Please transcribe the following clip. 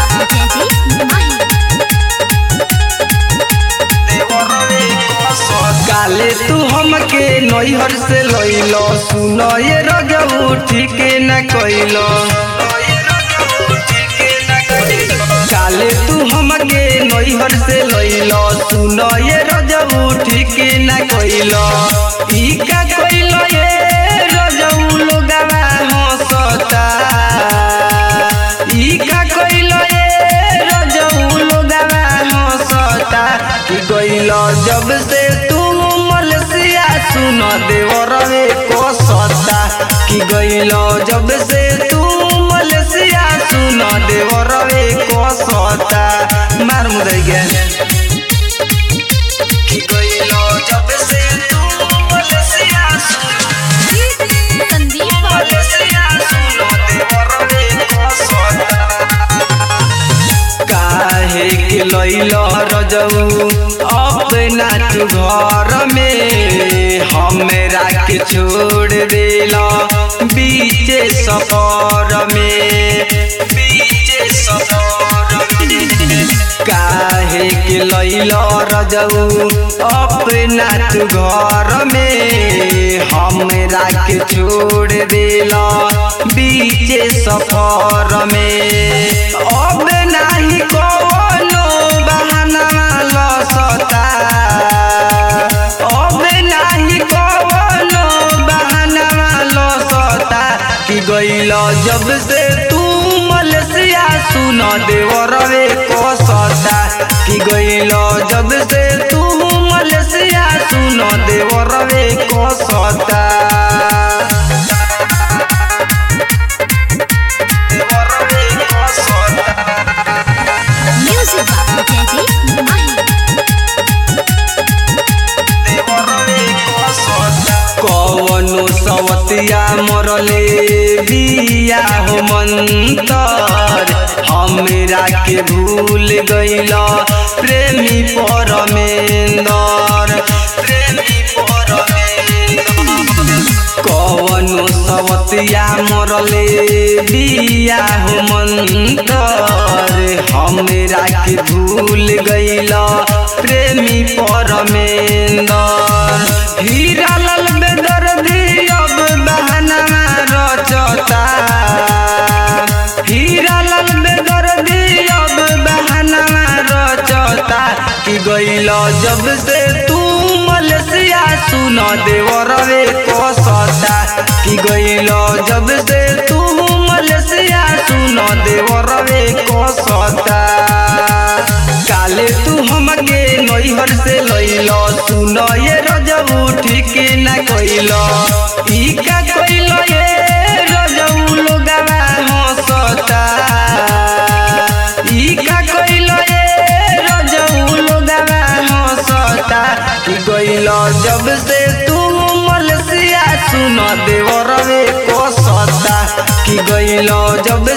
बाबू जयजी माही काले तू हमके नैहर से लइलो सुन ये रजऊ ठीक न कइलो काले तू हमके नैहर से लइलो सुन ये रजऊ ठीक न कइलो ई का कइलो ये रजऊ लोगवा हंसता ई का कइलो ये रजऊ लोगवा हंसता कि गइलो जब से तू मलसिया सुन देवर रे कोसता कि गइलो जब से तू मलसिया सुन देवर रे कोसता मार मुदई गे कि गइलो जब से तू मलसिया सुन संदीप बाबू मलसिया सुन देवर रे कोसता काहे के लैल रजऊ अपना तू घर में हमरा के छोड़ देला बीचे सफर में बीचे सफर में काहे के लैल रजऊ अपना तू घर में हमरा के छोड़ देला बीचे सफर में अब नाही कोनो बहाना लसता अब नाही कोनो बहाना लसता कि गइल जब से तू मलसिया सुन देवर रे कोसता कि गइल जब से तू मलसिया सुन देवर रे कोसता देवर रे कोसता म्यूजिक बाबू जयजी माही कवनो सवतिया मरले बिया हो मंतर हमरा के भूल गइल प्रेमी परमेंदर प्रेमी परमेंदर कवनो सवतिया मरले बिया हो मंतर हमरा के भूल गइल प्रेमी परमेंदर हीरा लाल बेदर्दी अब बहाना रचता हीरा लाल बेदर्दी अब बहाना रचता कि गइल जब से तू मलसिया सुन देवर रे कोसता कि गइल जब से तू मलसिया सुन देवर रे कोसता काले तू हमके नैहर से लइलो सुन ये रजऊ ठीक न कइलो ई का कइलो ये रजऊ लोगवा हंसता ई का कइलो ये रजऊ लोगवा हंसता कि गइलो जब से तू मलसिया सुन देवर रे कोसता कि गइलो जब